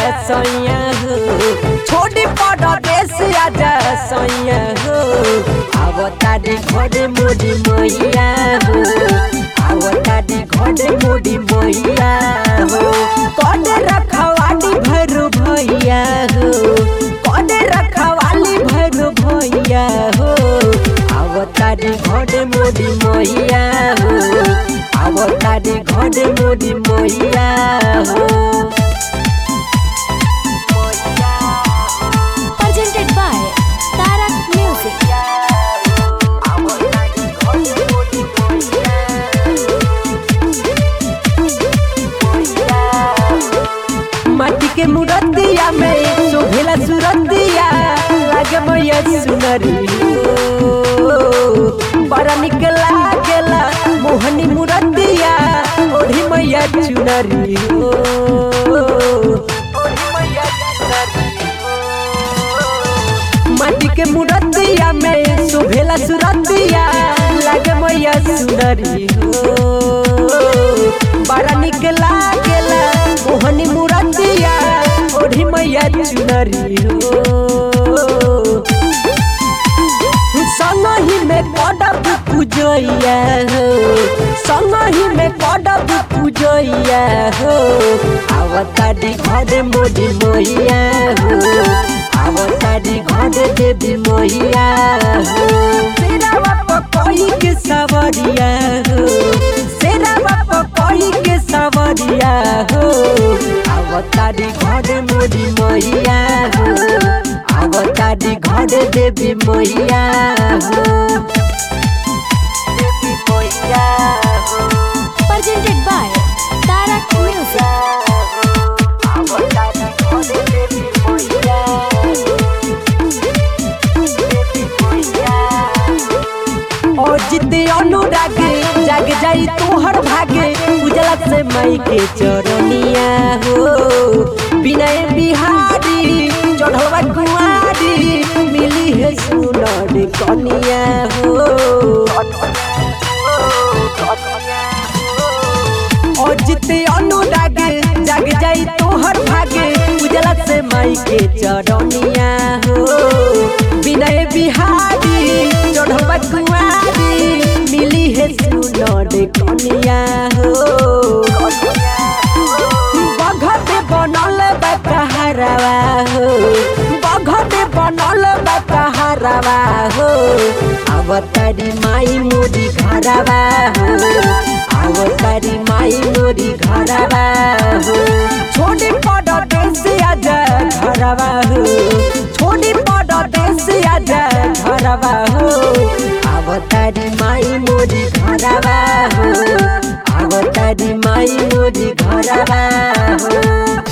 सैया हो छोड़ी पड़ देश आजा सैया हो आवतारी घरे मोरी मैया हो आवतारी घरे मोरी मैया हो कने रखवाली भैरू भैया हो कने रखवाली भैरू भैया हो आवतारी घरे मोरी मैया हो आवतारी घरे मोरी मैया हो presented by Tarak Music. माटी के मुरतिया में शोभेला सुरतिया लागे मैया सुनरी हो। बड़ा निक लागेला मोहनी मुरतिया ओढ़ी मैया चुनरी हो माटी के मुरतिया में शोभेला सुरतिया लागे मैया सुनरी हो बड़ा निक लागेला मोहनी मुरतिया ओढ़ी मैया चुनरी हो संगही में कदब पूजैया हो संगही में कदब पूजैया हो आवतारी घर मोदी मैया हो आवतारी घर देवी मैया हो तेरा बाप कोई के सवरिया हो तेरा बाप कोई के सवरिया हो आवतारी घर मोदी मैया हो आवतारी घर देवी मैया हो देवी मैया हो Presented by Tarak Music. और जिते अनुरागे जाग जाई तोहर भागे उजला से मई के चरनिया हो विनय बिहारी चढ़वा कुआरी मिली है सुनर कनिया हो और जिते अनुरागे जाग जाई तोहर भागे उजला से माई के चरनिया हो विनय बिहारी चढ़वा कुआरी मिली है सुनर कनिया हो बघते बनल बा कहरवा हो बघते बनल बा कहरवा हो अवतारी माई मोरी घरवा हो अवतारी माई मोरी घरवा हो छोड़ी पड़ देश आजा घरवा हो छोड़ी पड़ देश आजा घरवा हो अवतारी माई मोरी घरवा हो अवतारी माई मोरी घरवा हो